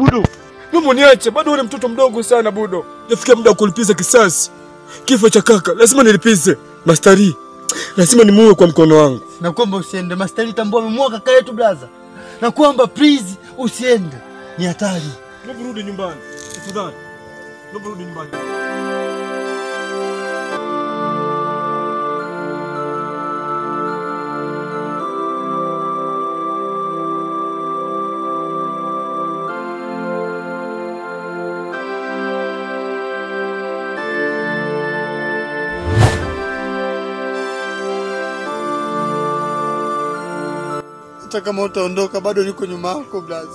Budo, naomba niache, bado ule mtoto mdogo sana Budo. Nafikia muda wa kulipiza kisasi. Kifo cha kaka lazima nilipize. Mastari, lazima nimuue kwa mkono wangu. Na kwamba usiende. Mastari tambua amemua kaka yetu blaza. Na kwamba please usiende. Ni hatari. Naomba rudi nyumbani. Tafadhali. Naomba rudi nyumbani. Hata kama utaondoka bado niko nyuma yako blaza.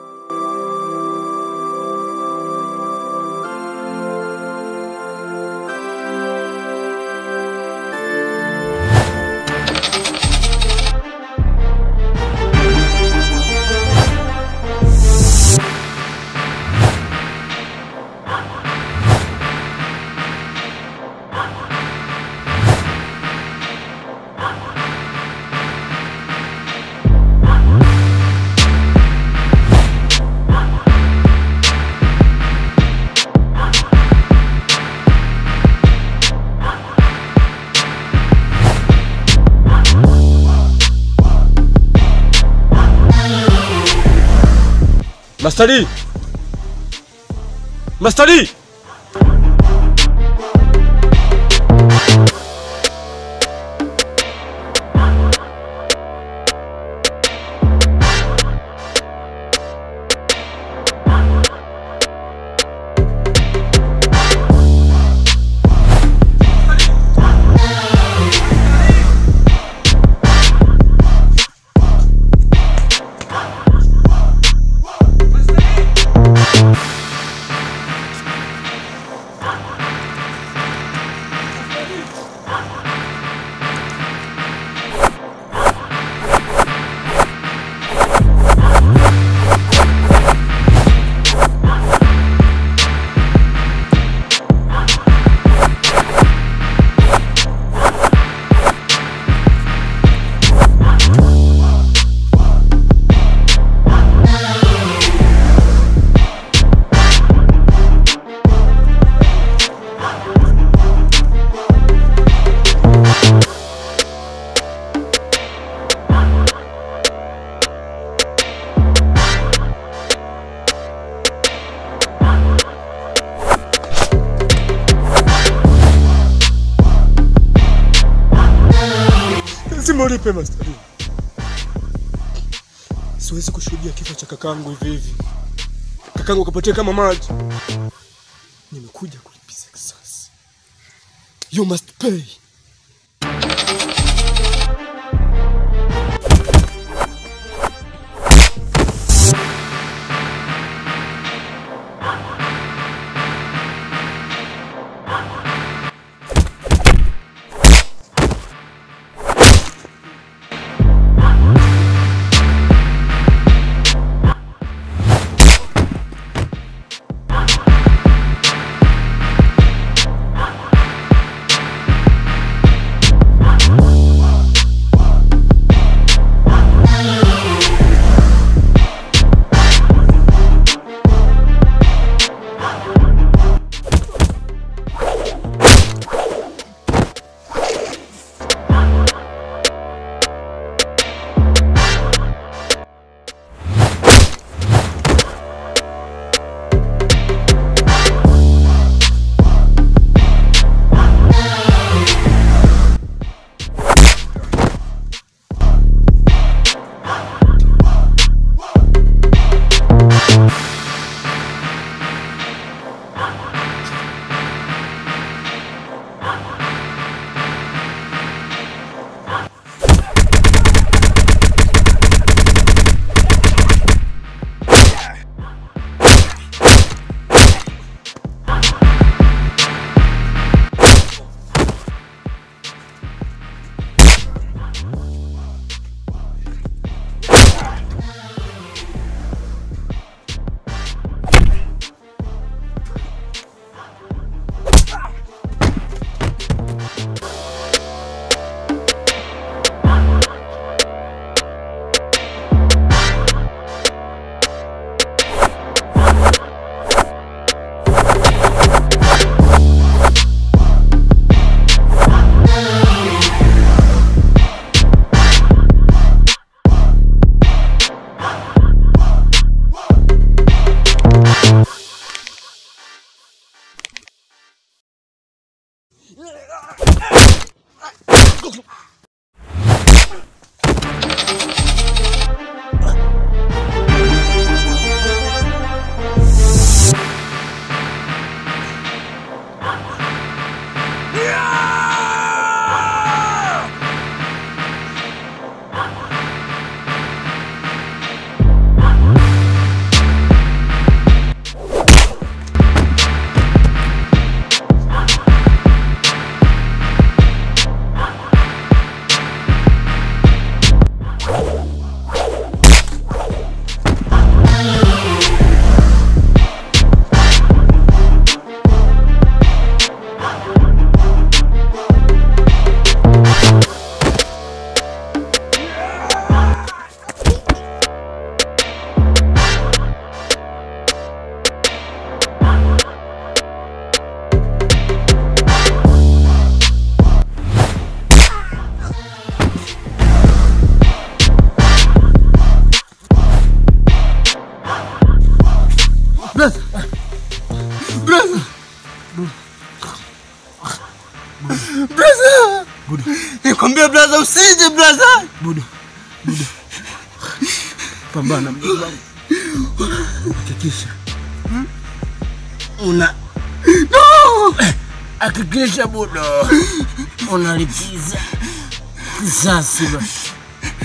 Mastari! Mastari! Lazima ulipe Mastari. Siwezi kushuhudia kifo cha kakangu hivi hivi. Kakangu kapotea kama maji. Nimekuja kulipiza kisasi. You must pay. Blaza. Blaza. Blaza. Nikwambia blaza usije blaza. Buda, Buda, pambana mdogo wangu, hakikisha una No! hakikisha Buda unalipiza kisasi basi.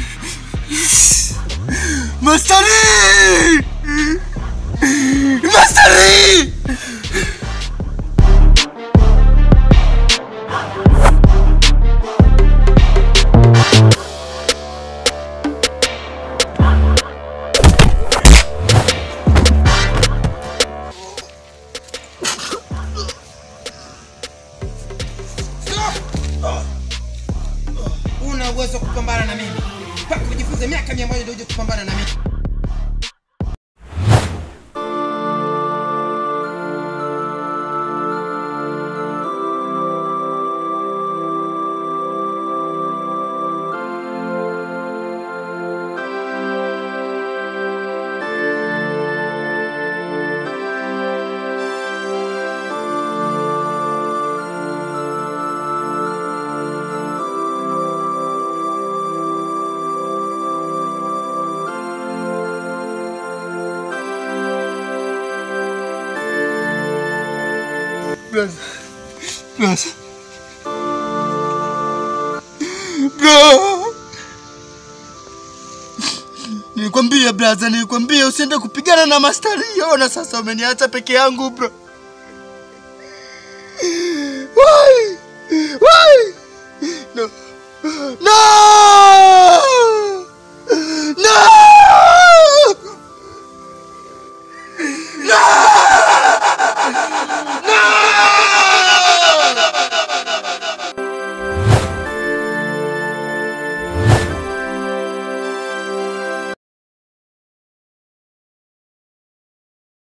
Mastari! Mastari! una uwezo wa kupambana na mimi mpaka ujifunze miaka mia moja ndio uje kupambana na mimi Blaza. Blaza. Bro. Nilikwambia blaza, nilikwambia usiende kupigana na mastari. Ona sasa umeniacha peke yangu bro. Why? Why? No. No!